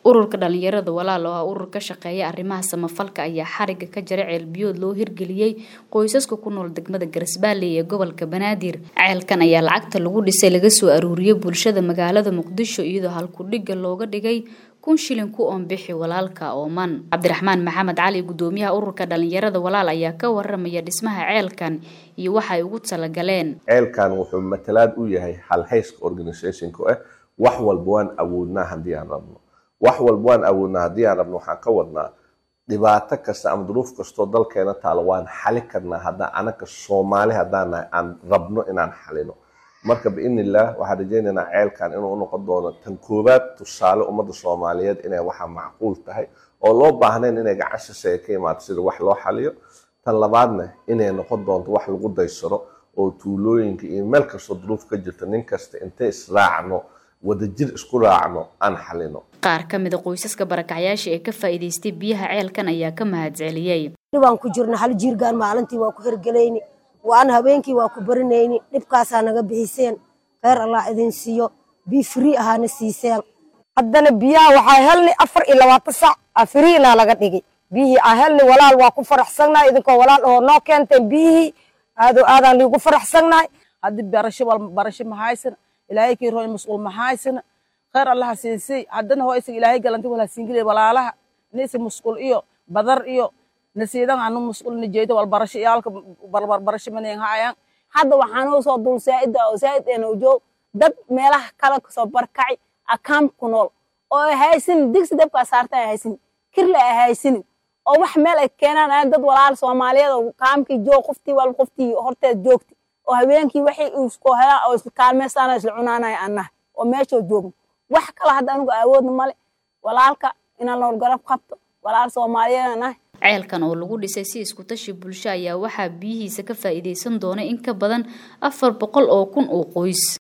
ururka dhalinyarada walaal oo ah urur ka shaqeeya arrimaha samafalka ayaa xariga ka jara ceelbiyood loo hirgeliyey qoysaska ku nool degmada garisbaalley ee gobolka banaadir ceelkan ayaa lacagta lagu dhisay laga soo aruuriyey bulshada magaalada muqdisho iyadoo halkudhiga looga dhigay kun shilin ku oonbixi walaalka ooman cabdiraxmaan maxamed cali gudoomiyaha ururka dhalinyarada walaal ayaa ka waramaya dhismaha ceelkan iyo waxay ugu talagaleen ceelkan wuxuu matalaad u yahay halhayska organisationka ah wax walba waan awoodnaa haddii aan rabno wax walba waan awoodnaa haddii aan rabno waxaan ka wadnaa dhibaato kasta ama duruuf kastoo dalkeena taalo waan xali karnaa haddaan anaka soomaali haddaan nahay aan rabno inaan xalino marka biidni illaah waxaan rajaynaynaa ceelkan inuu unoqon doono tan koowaad tusaale ummadda soomaaliyeed inay waxaa macquul tahay oo loo baahnayn inay gacan shisheeye ka imaato sida wax loo xaliyo tan labaadna inay noqon doonto wax lagu daysaro oo tuulooyinka iyo meel kastoo duruuf ka jirta nin kasta intay israacno wadajir isku raacno aan xalino qaar ka mida qoysaska barakacyaasha ee ka faa'iidaystay biyaha ceelkan ayaa ka mahadceliyey dhibaan ku jirna hal jiirgaan maalintii waa ku hergelayni waan habeenkii waa ku barinayni dhibkaasaa naga bixiseen kheyr allah idin siiyo bii frii ahaana siiseen haddana biyaha waxaa helni afar iyo labaatan sac aa firiinaa laga dhigay biyihii aa helni walaal waa ku faraxsannahay idinkoo walaal oo noo keenteen biyihii aadoo aadaan liigu faraxsannahay haddii barasho wal barasho mahaysana ilaahay kii roon mas'uul mahaysana kheyr allaha siinsay haddana hoo isaga ilaahay galanti wala siingilay walaalaha nisi mas'uul iyo badar iyo nasiidan anu mas'uul nijeedo wal barasho iyo halka barbar barasho maneen haayaan hadda waxaan u soo dul saa'ida oo saa'id eena joog dad meelaha kala kasoo barkacay akaam ku nool oo ay haysin digsi dabka saarta ay haysin kirle ay haysin oo wax meel ay keenaan ay dad walaal Soomaaliyeed oo kaamkii joog qoftii wal qoftii horteed joogti oo habeenkii waxay isku helaan oo isla kaalmeystaan isla cunaanay annaha oo meesha joogno wax kale hadda anigu awoodna male walaalka inaan nool garab qabto walaal Soomaaliyeed ah ceelkan oo lagu dhisay si isku tashi bulsho ayaa waxaa biyihiisa ka faa'iideysan doona in ka badan afar boqol oo kun oo qoys